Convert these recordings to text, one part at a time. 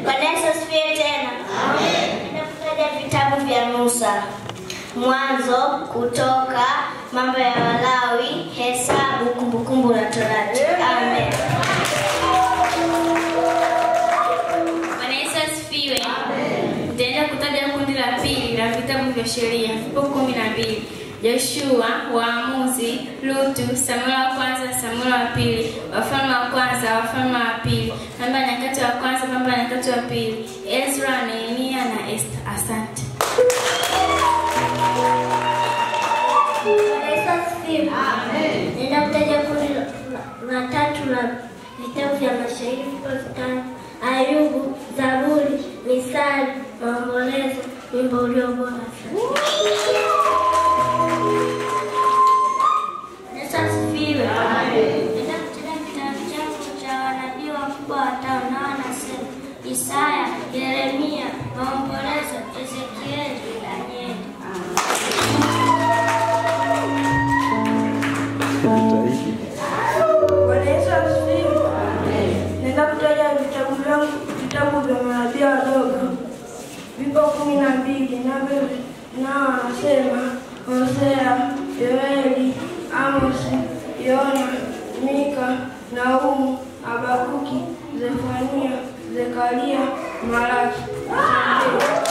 Bwana Yesu asifiwe tena. Nenda kutaja vitabu vya Musa. Mwanzo, Kutoka, Mambo ya Walawi, Hesabu, Kumbukumbu la Torati. Amen. Bwana Yesu asifiwe. Nitaenda kutaja kundi la pili la vitabu vya sheria, vipo kumi na mbili. Joshua, Waamuzi, Lutu, Samueli wa kwanza, Samueli wa pili, Wafalme wa kwanza, Wafalme wa pili, Mambo ya Nyakati wa kwanza, Mambo ya Nyakati wa pili, Ezra, Nehemia na Esta. Asante. Bwana Yesu asifiwe. Nenda kutaja kundi la- la tatu la vitabu vya mashairi vipo vitano: Ayubu, Zaburi, Misali, Maombolezo, wimbo ulio bora. Yesu asifiwe. Nenda kutaja kitabu changu cha wanabii wakubwa watano, na wanasema Isaya, Yeremia, Maombolezo, Ezekieli, Danieli. Bwana Yesu asifiwe. Nenda kutaja vitabu vyangu, vitabu vya manabii wadogo vipo kumi na mbili, navyo nao wanasema Hosea, Yoeli, Amosi, Yona, Mika, Naumu, Habakuki, Zefania, Zekaria, Malaki. Asante.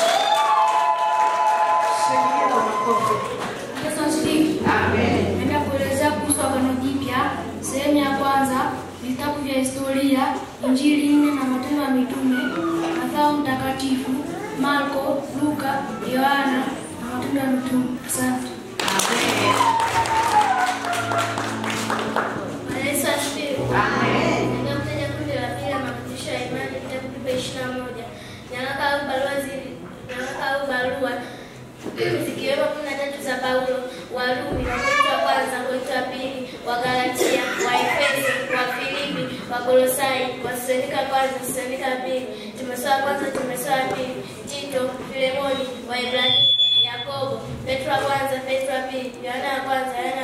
Yesu asifiwe. Naenda kuelezea kuhusu Agano Jipya. Sehemu ya kwanza, vitabu vya historia, Injili nne na Matendo ya Mitume, Mathayo Mtakatifu, Marko, Luka, Yohana na Matendo ya Mitume. Asante. Bwana Yesu asifiwe. Nenda kutaja kundi la pili la mafundisho ya imani, vitabu vipo ishirini na moja. Nyaraka au barua zili nyaraka au barua zikiwemo kumi na tatu za Paulo, Warumi, Wakorintho wa kwanza, Wakorintho wa pili, Wagalatia, Waefeso, Wafilipi, Wakolosai, Wasalonika wa kwanza, Wasalonika wa pili, Timotheo wa kwanza, Timotheo wa pili, Tito, Filemoni, Waebrania, Yakobo, Petro wa kwanza, Petro wa pili, Yohana wa kwanza, Yohana